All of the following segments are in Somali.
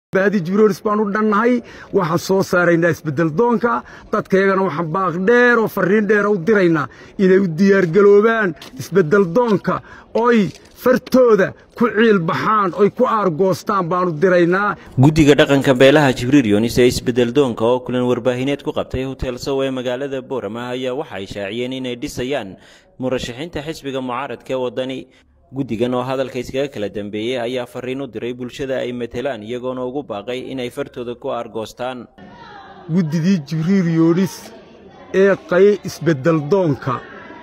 baadi jibroris baan u dhannahay waxaan soo saaraynaa isbeddeldoonka dadkayagana waxaan baaq dheer oo farriin dheera u diraynaa inay u diyaargaloobaan isbeddeldoonka oy fartooda ku ciilbaxaan oy ku aargoostaan baanu diraynaa guddiga dhaqanka beelaha jibriil yunis ee isbeddeldoonka oo kulan warbaahineed ku qabtay hotel sow ee magaalada boorama ayaa waxa ay shaaciyeen inay dhisayaan murashaxiinta xisbiga mucaaradka ee waddani guddigan oo hadalka iskaga kala dambeeyey ayaa farriin u diray bulshada ay matelaan iyagoona ugu baaqay inay fartooda ku aargoostaan guddidii jibriil yunis ee qaye isbeddeldoonka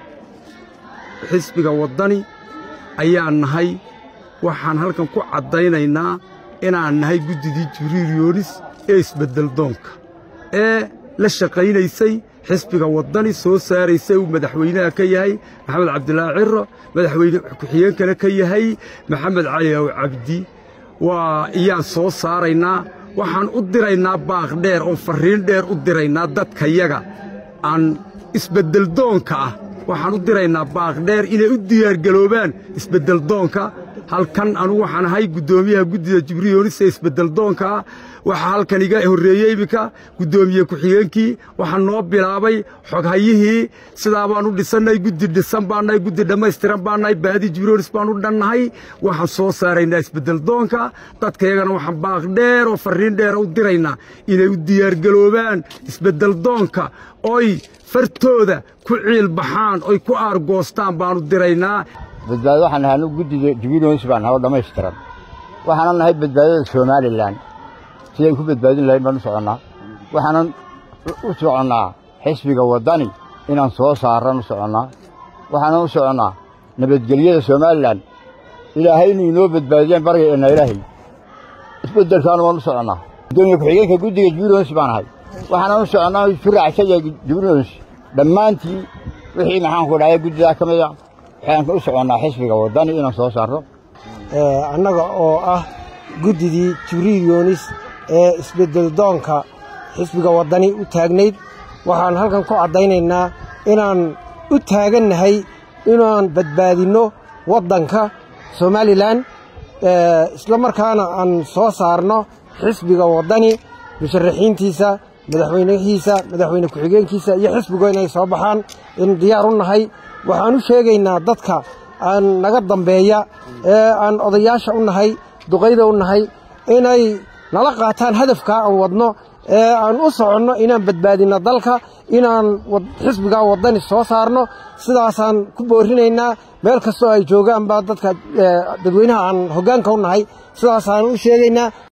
xisbiga waddani ayaan nahay waxaan halkan ku caddaynaynaa inaan nahay guddidii jibriil yunis ee isbeddeldoonka ee la shaqaynaysay xisbiga waddani soo saaraysay uu madaxweynaha ka yahay maxamed cabdilaahi ciro madaxweyne ku-xigeenkana ka yahay maxamed cali ow cabdi waa iyaan soo saaraynaa waxaan u diraynaa baaq dheer oo farriin dheer u diraynaa dadkayaga aan isbeddeldoonka ah waxaan u diraynaa baaq dheer inay u diyaargaloobaan isbeddeldoonka halkan anugu waxaan ahay guddoomiyaha guddida jibriil yunis ee isbeddeldoonkaa waxaa halkan iga horreeyey iminka guddoomiye ku-xigeenkii waxaa noo bilaabay xoghayihii sidaa baan u dhisannay guddi dhisan baannahay guddi dhammaystiran baannahay baadi jibriil yunis baan u dhannahay waxaan soo saaraynaa isbeddeldoonka dadkayagana waxaan baaq dheer oo farriin dheera u diraynaa inay u diyaargaloobaan isbeddeldoonka oy fartooda ku ciilbaxaan oy ku aargoostaan baanu diraynaa badbaado waxaan nahay anugu guddida jibriil yunis baan nahay oo dhammaystiran waxaanan nahay badbaadada somalilan sidaan ku badbaadin lahayn baan u soconnaa waxaanan u soconnaa xisbiga waddani inaan soo saarran u soconnaa waxaanan u soconnaa nabadgelyada somalilan ilaahay inuu inoo badbaadiyaan baryaeenna ilaahay isbeddelkaanu waan u soconnaa guddoomiye ku-xigeenka guddiga jibriil yunis baan ahay waxaanan u soconnaa isu raacsaya jibriil yunis dhammaantii wixii maxaanku dhahaya guddidaa ka mida waxaan u soconnaa xisbiga waddani inaan soo saarro annaga oo ah guddidii jibriil yunis ee isbeddeldoonka xisbiga waddani u taagnayd waxaan halkan ku caddaynaynaa inaan u taagannahay inaan badbaadinno waddanka somalilan isla markaana aan soo saarno xisbiga waddani musharaxiintiisa madaxweynihiisa madaxweyne ku-xigeenkiisa iyo xisbigu inay soo baxaan in diyaar u nahay waxaan u sheegaynaa dadka aan naga dambeeya ee aan odayaasha u nahay duqayda u nahay inay nala qaataan hadafkaa aan wadno ee aan u soconno inaan badbaadinno dalka inaan xisbigaa waddani soo saarno sidaasaan ku boorinaynaa meel kastoo ay joogaanba dadka dadweynaha aan hoggaanka u nahay sidaasaan u sheegaynaa